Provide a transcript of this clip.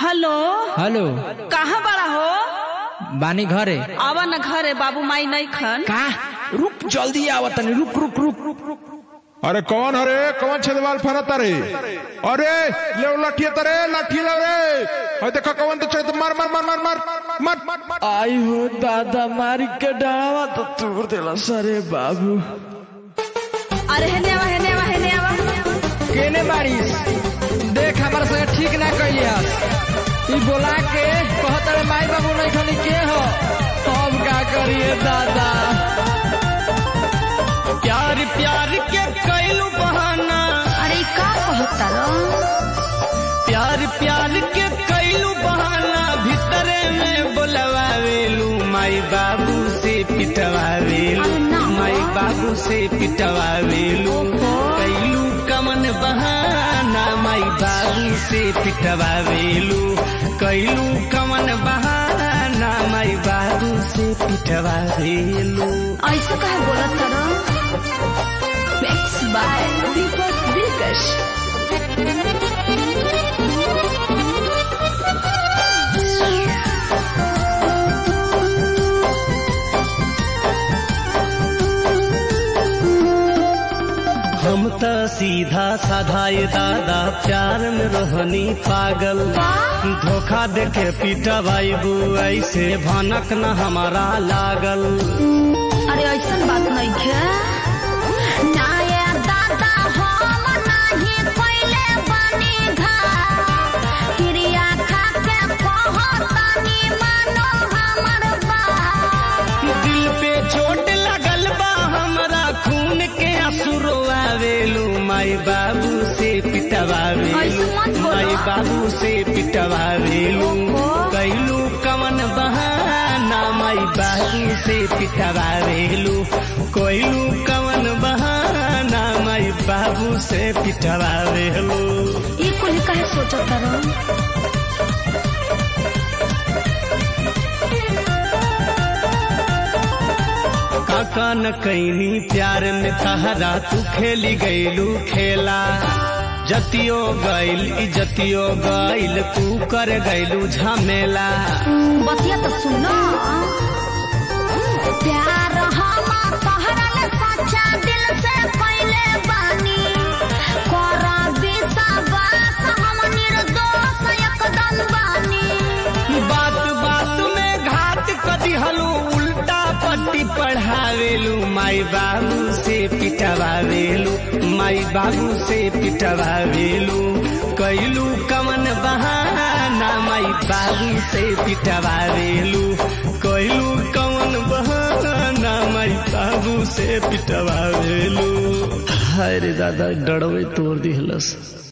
Hello hello कहाँ बड़ा हो बानी घरे आवा न घरे बाबू माई नहीं खन का रुक जल्दी आवा तनी रुक रुक रुक रुक रुक अरे कौन हरे कौन छेदवाल फरत अरे अरे ले लाठी तरे लाठी ले रे अरे देखो कौन तो छेद मार मार मार मार मार मार मार आई हो दादा मारी के डावा तो तोड़ देला सरे बाबू अरे हेने आवा हेने आवा हेने आवा केने बारिश देख हमारे संगे ठीक ना कहियस ई बोला के कहत रे माई बाबू नहीं खाली के हो हम का करिए दादा प्यार प्यार के कैलू बहाना अरे ई का कहता रो प्यार प्यार के कैलू बहाना भीतरे में बोलवावेलू माई बाबू से पिटवावेलू अरे ना। माई बाबू से पिटवावेलू कैलू कमन बहाना माई बाबू से पिटवावेलू कैलू कमन बहाना माई बाबू से पिटवावेलू ऐसे कहे बोलत रो मिक्स बाय दीपक दिलकश हम त सीधा साधा ये दादा प्यार में रहनी पागल धोखा देके पीटा भाई ऐसे भनक न हमारा लागल अरे ऐसन बात नहीं है ना ये दादा हम नहीं पहले बनी घर क्रिया खा के कहतनी मानो हमर बात दिल पे चोट लगल बा हमरा खून के असुरो आवेलू माई बाबू से पिटवावेलू ऐसे मत बोलो। माई बाबू से पिटवावेलू ओहो। कैलू कमन बहाना माई बाबू से पिटवावेलू कोइलू कमन बहाना माई बाबू से पिटवावेलू ये कुल कहे सोचत रहो काका न कैनी प्यार में तहरा तू खेली गईलू खेला जतियो गईल इजतियो गईल तू कर गईलू झमेला बतिया तो सुनो प्यार हम तोहरल सच्चा दिल से पहले बानी कर विश्वास हम निर्दोष एकदम बानी बात बात में घात कदी हलू उल्टा पट्टी पढ़ावेलू माई बाबू से पिटवावेलू माई बाबू से पिटवावेलू कैलू कमन बहाना माई बाबू से पिटवावेलू कैलू कमन बहाना माई बाबू से पिटवावेलू हाय रे दादा डरवे तोड़ दिहलस